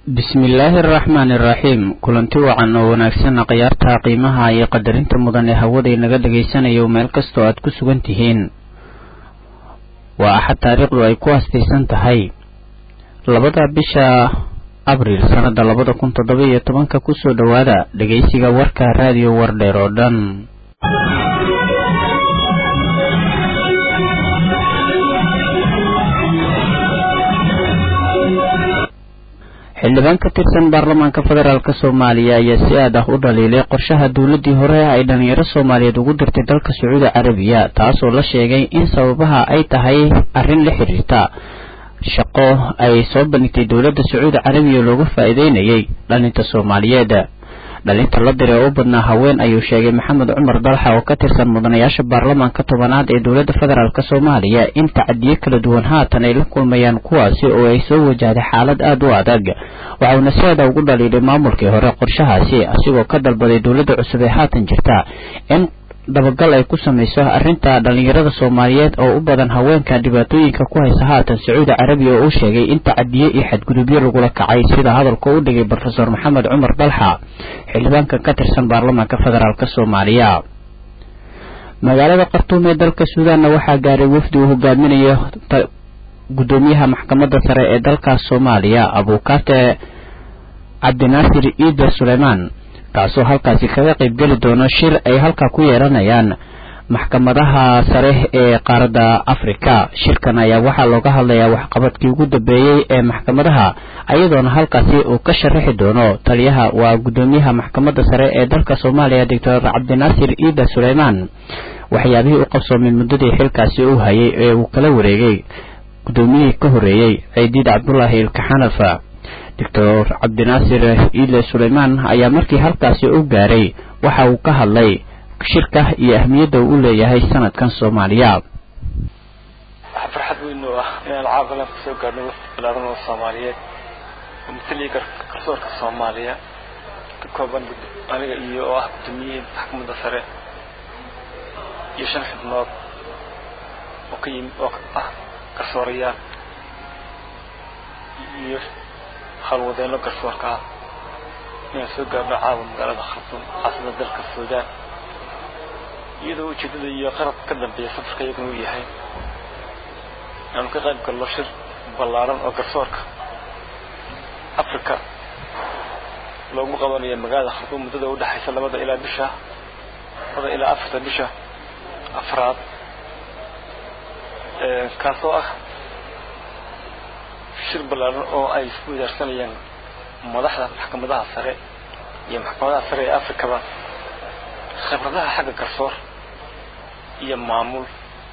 bismillaahi araxmaani iraxiim kulanti wacan oo wanaagsan khiyaarta qiimaha iyo qadarinta mudan ee hawada inaga dhagaysanayo meel kastoo aad ku sugan tihiin waa axad taariikhdu ay ku hastaysan tahay labada bisha abriil sannada labada kun toddoba iyo tobanka kusoo dhowaada dhegaysiga warka raadiyo wardheer oo dhan xildhibaan ka tirsan baarlamaanka federaalk soomaaliya ayaa si aad ah u dhaliilay qorshaha dowladdii hore ay dhalinyaro soomaaliyeed ugu dirtay dalka sacuudi carabiya taasoo la sheegay in sababaha ay tahay arrin la xiriirta shaqo ay soo bandhigtay dowladda sacuudi carabiya looga faa'iideynayay dhalinta soomaaliyeed dhalinta la diray oo u badnaa haween ayuu sheegay maxamed cumar dalxa oo ka tirsan mudanayaasha baarlamaanka tobanaad ee dowladda federaalk soomaaliya in tacadiyo kala duwan haatan ay la kulmayaan kuwaasi oo ay soo wajahday xaalad aada u adag waxauna si aada ugu dhaliilay maamulkii hore qorshahaasi asigoo ka dalbaday dowladda cusub ee haatan jirta in dabagal ay ku samayso arrinta dhalinyarada soomaaliyeed oo u badan haweenka dhibaatooyinka ku haysa haatan sacuudi carabiya oo uu sheegay in tacadiye iyo xadgudubyo lagula kacay sida hadalka u dhigay brofesor maxamed cumar dalxa xildhibaanka ka tirsan baarlamaanka federaalk soomaaliya magaalada khartuum ee dalka suudaanna waxaa gaaray wafdi uu hogaaminayo gudoomiyaha maxkamadda sare ee dalkaas soomaaliya abuukate cabdinaasir iida suleymaan kaasoo halkaasi kaga qaybgeli doono shir ay halkaa ku yeelanayaan maxkamadaha sare ee qaaradda afrika shirkan ayaa waxaa looga hadlayaa waxqabadkii ugu dambeeyey ee maxkamadaha ayadoona halkaasi uu ka sharaxi doono taliyaha waa guddoomiyaha maxkamadda sare ee dalka soomaaliya doctor cabdinaasir iida suleymaan waxyaabihii u qabsoomay muddadii xilkaasi uu hayay ee uu kala wareegay guddoomiyihii ka horreeyey ciidiid cabdulaahi ilkaxanafa doctor cabdinaasir iile suleymaan ayaa markii halkaasi u gaaray waxa uu ka hadlay shirka iyo ahmiyadda uu u leeyahay sanadkan soomaaliya waxaa farxad weyn oo ah inaan caafimaad ka soo gaarno wafdi balaaran oo soomaaliyeed oo mataliya garsoorka soomaaliya ka kooban aniga iyo oo ah guddoomiyihii maxkamadda sare iyo shan xubnood oo ka yimi oo ah garsoorayaal iyo halwadeenno garsoorka ah inaan soo gaarno caawa magaalada khartuum caasimada dalka suudaan iyadoo ujeeddada iyo qarab ka dambeeya safarka iyaguna uu yahay inaanu ka qayb galno shir ballaaran oo garsoorka africa loogu qabanayo magaalada khartuum muddada u dhexaysa labada ilaa bisha labada ilaa afarta bisha afraad kaasoo ah shir ballaaran oo ay isku wadaarsanayaan madaxda maxkamadaha sare iyo maxkamadaha sare ee afrikaba khibradaha xagga garsoor iyo maamul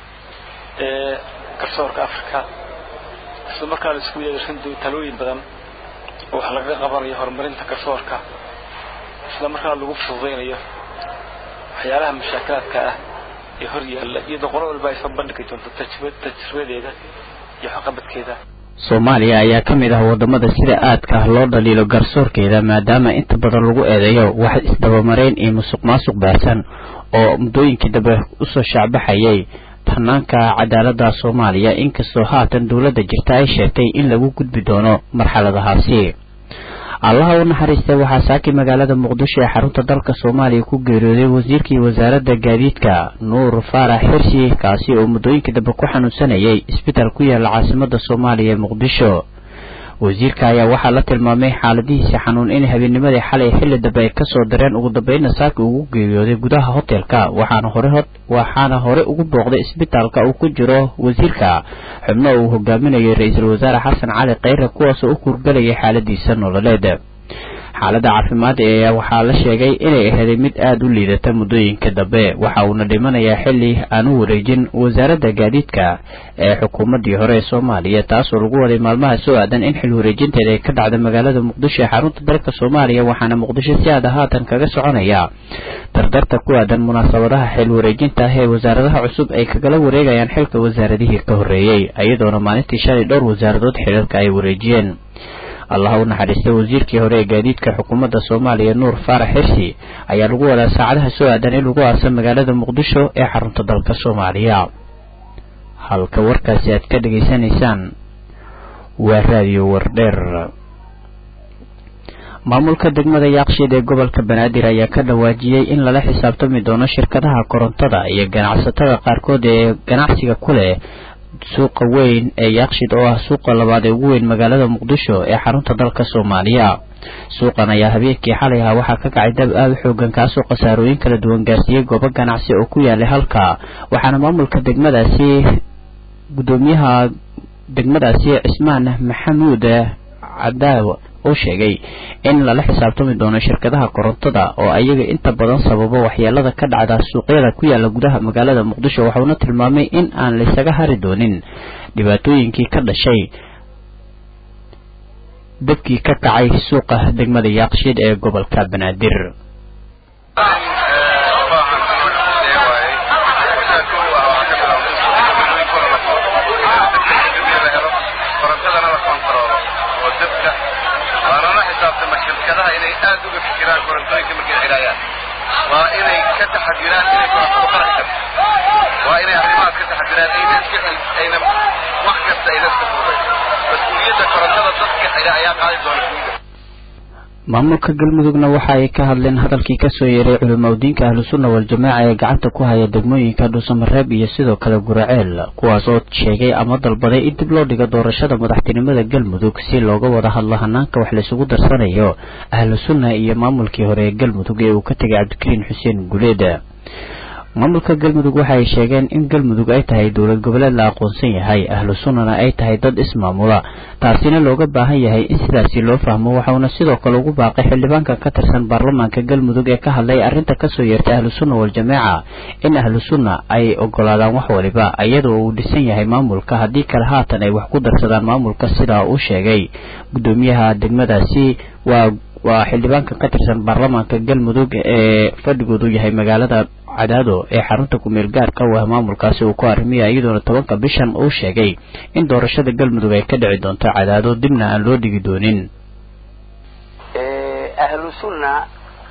ee garsoorka africa isla markaa la isku wadaarsan doo talooyin badan oo wax lagaga qabanayo horumarinta garsoorka isla markaa lagu fududaynayo waxyaalaha mashaakilaadka ah ee hor yaalla iyadoo qolo walba ay soo bandhigi doonto tajribadeeda iyo waxqabadkeeda soomaaliya ayaa ka mid ah wadamada sida aadka ah loo dhaliilo garsoorkeeda maadaama inta badan lagu eedeeyo wax isdabamarayn iyo musuq maasuq baarsan oo muddooyinkii dambe usoo shaacbaxayay hanaanka cadaaladda soomaaliya inkastoo haatan dowladda jirta ay sheegtay in lagu gudbi doono marxaladahaasi allaha u naxariistay waxaa saaki magaalada muqdisho ee xarunta dalka soomaaliya ku geeriyooday wasiirkii wasaaradda gaadiidka nuur faarax xirsi kaasi oo muddooyinkii dambe ku xanuunsanayay isbitaal ku yaala caasimada soomaaliya ee muqdisho wasiirka ayaa waxaa la tilmaamay xaaladihiisa xanuun in habeennimadii xalay xilli dambe ay kasoo dareen ugu dambeynna saaki ugu geeriyooday gudaha hotelka waxaana hore waxaana hore ugu booqday isbitaalka uu ku jiro wasiirka xubno uu hogaaminayo ra-iisul wasaare xasan cali kheyre kuwaasoo u kurgalayay xaaladiisa nololeed xaaladda caafimaad ee waxaa la sheegay inay aheeday mid aada u liidata muddooyinka dambe waxa uuna dhimanayaa xilli aan u wareejin wasaaradda gaadiidka ee xukuumaddii hore ee soomaaliya taasoo lagu waday maalmaha soo aadan in xil wareejinteeda ay ka dhacda magaalada muqdisho ee xarunta dalka soomaaliya waxaana muqdisho si aada haatan kaga soconaya dardarta ku aadan munaasabadaha xil wareejinta ah ee wasaaradaha cusub ay kagala wareegayaan xilka wasaaradihii ka horreeyey iyadoona maalintii shalay dhowr wasaaradood xilalka ay wareejiyeen allah u naxariistay wasiirkii hore ee gaadiidka xukuumadda soomaaliya nuur faarax xirsi ayaa lagu wadaa saacadaha soo aadan in lagu aasa magaalada muqdisho ee xarunta dalka soomaaliya halka warkaasi aad ka dhegaysanaysaan waa raadiyo wardheer maamulka degmada yaaqshiid ee gobolka banaadir ayaa ka dhawaajiyey in lala xisaabtami doono shirkadaha korontada iyo ganacsatada qaarkood ee ganacsiga ku leh suuqa weyn ee yaaqshiid oo ah suuqa labaad ee ugu weyn magaalada muqdisho ee xarunta dalka soomaaliya suuqan ayaa habeenkii xalay ahaa waxaa ka kacay dab aada u xoogan kaasoo khasaarooyin kala duwan gaarsiiyey goobo ganacsi oo ku yaalay halka waxaana maamulka degmadaasi guddoomiyaha degmadaasi cismaan maxamuud cadaaw uu sheegay in lala xisaabtami doono shirkadaha korontada oo ayaga inta badan sababo waxyeelada ka dhacda suuqyada ku yaala gudaha magaalada muqdisho waxauna tilmaamay in aan laysaga hari doonin dhibaatooyinkii ka dhashay dabkii ka kacay suuqa degmada yaaqshiid ee gobolka banaadir shirkadaha inay aad uga fikiraan korontooyinka markay xidhaayaan waa inay ka taxadiraan inay korontada qaraxi karto waa inay arrimahaas ka taxadiraan ayna iska ayna wax kasta ayna iska fududay mas-uuliyadda korontada dadka xidha ayaa qaadi doona guuda maamulka galmudugna waxa ay ka hadleen hadalkii kasoo yeeray culimaudiinka ahlusunna wal-jamaaca ee gacanta ku haya degmooyinka dhuusamareeb iyo sidoo kale guraceel kuwaas oo sheegay ama dalbaday in dib loo dhigo doorashada madaxtinimada galmudug si looga wada hadlo hanaanka wax laysugu darsanayo ahlusunna iyo maamulkii hore ee galmudug ee uu ka tegay cabdikariin xuseen guleed maamulka galmudug waxa ay sheegeen in galmudug ay tahay dowlad goboleed la aqoonsan yahay ahlu sunnana ay tahay dad ismaamula taasina looga baahan yahay in sidaasi loo fahmo waxauna sidoo kale ugu baaqay xildhibaanka ka tirsan baarlamaanka galmudug ee ka hadlay arrinta kasoo yeertay ahlu sunna wal-jamaaca in ahlu sunna ay ogolaadaan wax waliba iyadoo uu dhisan yahay maamulka haddii kale haatan ay wax ku darsadaan maamulka sidaa uu sheegay guddoomiyaha degmadaasi waa waa xildhibaanka ka tirsan baarlamaanka galmudug ee fadhigoodu yahay magaalada cadaado ee xarunta ku-meel gaarka u ah maamulkaasi uu ku arrimaya iyadoona tobanka bishan uu sheegay in doorashada galmudug ay ka dhici doonto cadaado dibna aan loo dhigi doonin ahlu sunna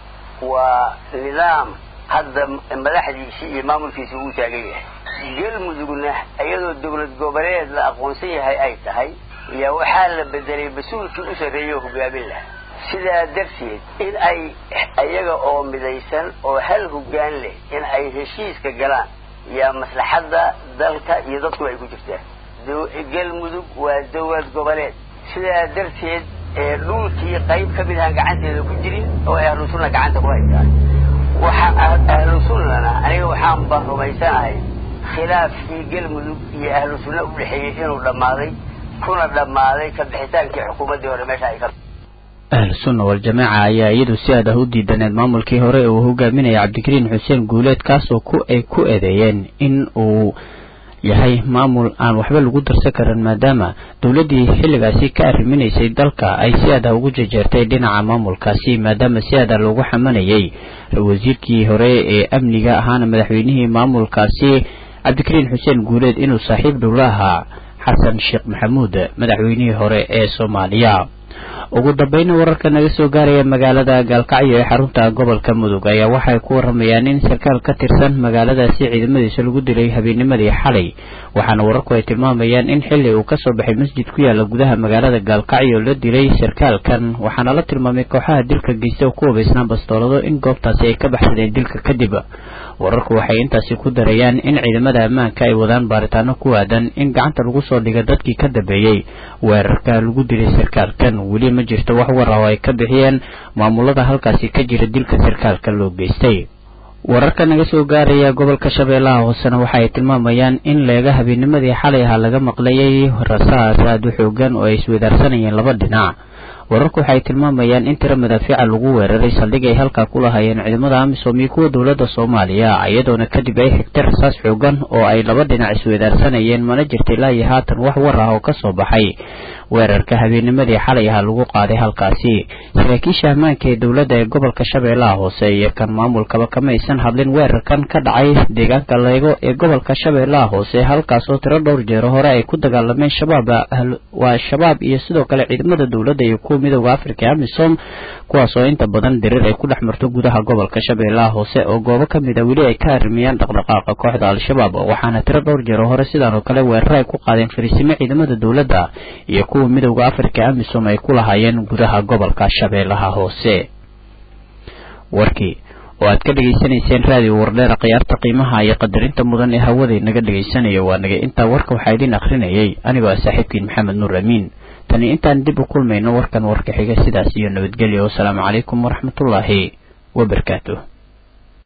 waa nidaam hadda madaxdiisii iyo maamulkiisi uu taagan yahay galmudugna iyadoo dowlad goboleed la aqoonsan yahay ay tahay yaa waxaa la bedelay mas-uulkii u sarreeyay oo hogaamin laha sidaa darteed in ay iyaga oo midaysan oo hal hoggaan leh in ay heshiiska galaan yaa maslaxadda dalka iyo dadku ay ku jirtaan galmudug waa dowlad goboleed sidaa darteed ee dhulkii qayb ka mid ahaan gacanteeda ku jirin oo ay ahlu sunna gacanta ku haytaan waxa ahlu sunnana aniga waxaan ba rumaysanahay khilaafkii galmudug iyo ahlu sunna u dhexeeyey inuu dhammaaday kuna dhammaaday ka bixitaankii xukuumaddii hore meesha ay ka ahlu sunna wal-jamaaca ayaa iyadu si aad ah u diidaneed maamulkii hore ee uu hogaaminaya cabdikariin xuseen guuleed kaasoo ku ay ku eedeeyeen in uu yahay maamul aan waxba lagu darsan karin maadaama dowladdii xilligaasi ka arriminaysay dalka ay si aad ah ugu jejeertay dhinaca maamulkaasi maadaama si aad ah loogu xamanayay wasiirkii hore ee amniga ahaana madaxweynihii maamulkaasi cabdikariin xuseen guuleed inuu saaxiib dhow la ahaa xasan sheekh maxamuud madaxweynihii hore ee soomaaliya ugu dambayna wararka naga soo gaaraya magaalada gaalkacyo ee xarunta gobolka mudug ayaa waxay ku waramayaan in sarkaal ka tirsan magaaladaasi ciidamadiisa lagu dilay habeennimadii xalay waxaana wararku ay tilmaamayaan in xili uu kasoo baxay masjid ku yaala gudaha magaalada gaalkacyo la dilay sarkaalkan waxaana la tilmaamay kooxaha dilka geysta oo ku wabaysnaan bastoolado in goobtaasi ay ka baxsadeen dilka kadib wararku waxay intaasi ku darayaan in ciidamada ammaanka ay wadaan baaritaano ku aadan in gacanta lagu soo dhiga dadkii ka dambeeyey weerarka lagu dilay sarkaalkan weli ma jirto wax war ah oo ay ka bixiyeen maamulada halkaasi ka jira dilka sarkaalka loo geystay wararka naga soo gaaraya gobolka shabeellaha hoosena waxa ay tilmaamayaan in leega habeennimadii xalay ahaa laga maqlayay rasaas aada u xoogan oo ay iswadaarsanayeen laba dhinac wararku waxay tilmaamayaan in tiro madaafiica lagu weeraray saldhig ay halkaa ku lahaayeen ciidamada amisom iyo kuwa dowladda soomaaliya iyadoona kadib ay xigtay rasaas xoogan oo ay laba dhinac iswadaarsanayeen mana jirta ilaa iyo haatan wax war ah oo kasoo baxay weerarka habeennimadii xalay ahaa lagu qaaday halkaasi saraakiisha ammaanka ee dowladda ee gobolka shabeellaha hoose iyo kan maamulkaba kama aysan hadlin weerarkan ka dhacay deegaanka leego ee gobolka shabeellaha hoose halkaasoo tiro dhowr jeero hore ay ku dagaalameen shabaab waa shabaab iyo sidoo kale ciidamada dowladda iyo kuwa kuwa midooda africa ee amisom kuwaas oo inta badan dirir ay ku dhex marto gudaha gobolka shabeellaha hoose oo goobo ka mid a weli ay ka arrimiyaan dhaqdhaqaaqa kooxda al-shabaab waxaana tiro dhowr jeer hore sidaan oo kale weerar ay ku qaadeen fariisimo ciidamada dowladda iyo kuwa midooda africa ee amisom ay ku lahaayeen gudaha gobolka shabeellaha hoose warkii oo aad ka dhegaysanayseen raadiyo wardheera khiyaarta qiimaha iyo qadarinta mudan ee hawaday naga dhegaysanaya waa naga intaa warka waxaa idiin akhrinayay anigoo ah saaxiibkiin maxamed nuur amiin tani intaan dib u kulmayno warkan warka xiga sidaas iyo nabadgelya wasalaamu calaykum waraxmatullaahi wabarakaatuh